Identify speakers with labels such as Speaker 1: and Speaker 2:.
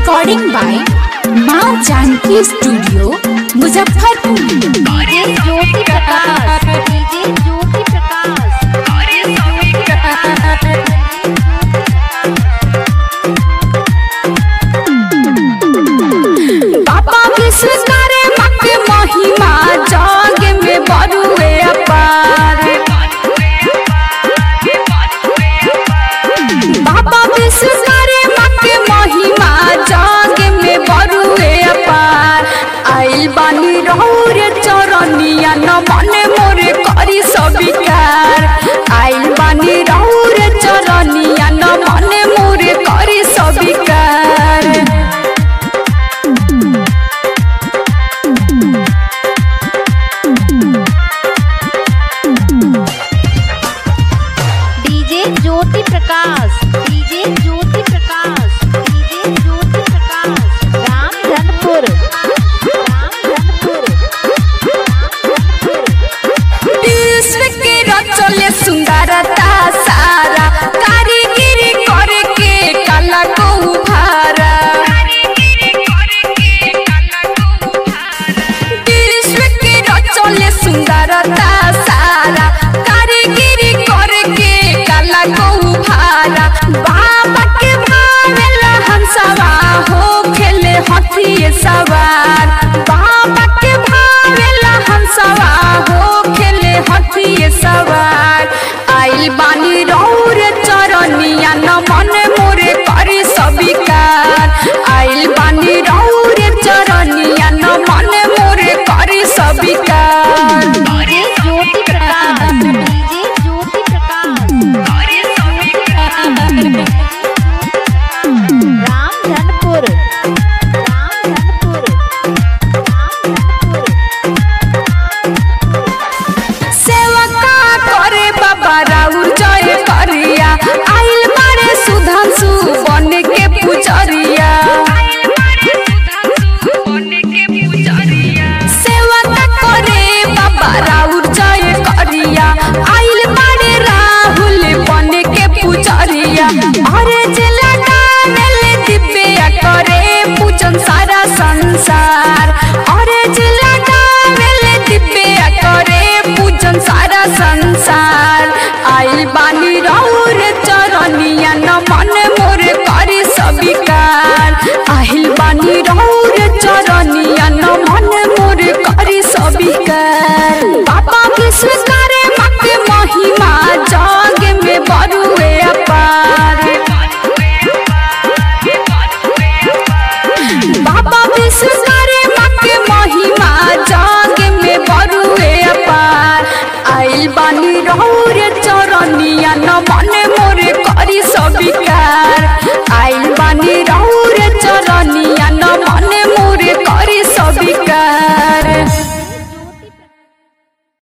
Speaker 1: recording by Maa Janki studio Muzaffarpur
Speaker 2: DJ Jyoti Prakash DJ Jyoti Prakash
Speaker 1: बाबा विश्वकरे मके महिमा जग में बरुए अपार बाबा विश्वकरे मके महिमा जग में बरुए अपार आइल बानी रौरे चरनिया न मने मोरे करी सबिकार आइल बानी रौरे चरनिया न मने मोरे करी सबिकार
Speaker 2: DJ Jyoti Prakash DJ Jyoti Prakash DJ Jyoti Prakash Ramdhanpur Ramdhanpur
Speaker 1: विश्व के रचले सुंदरता सारा कारीगिरी करे के कला को उभारा विश्व के रचले सुंदरता सारा कारीगिरी करे के कला को उभारा बाबा के भावेला हंसवा हो खेले हथिये सवार बाबा के भावेला हंसवा हो खेले हथिये सवार आइल बानी रौरे चरनिया न मन मोरे करी सबिकार आइल बानी रौरे चरनिया न मन मोरे करी सबिकार
Speaker 2: डीजे ज्योति प्रकाश डीजे ज्योति प्रकाश रामधनपुर रामधनपुर
Speaker 1: सेवका करे बाबा राउर जय करिया आइल मारे सुधांशु बन के पुजरिया सेवका करे बाबा राउर जय करिया आइल मारे राहुल बन के पुजरिया अरे जिला गावेले दिव्या करे पूजन सारा संसार अरे जिला गावेले दिव्या करे पूजन सारा संसार आइल बानी रौर चरनिया न मन मोर करी सबिकार आइल बानी रौर चरनिया न मन मोर करी सबिकार बाबा विश्व करे मके महिमा जग में बरुए अपार बाबा विश्वकरे मके महिमा जग में बरुए अपार आइल बानी रौरे चरनिया न मन मोरे करी सबिकार आइल बानी रौ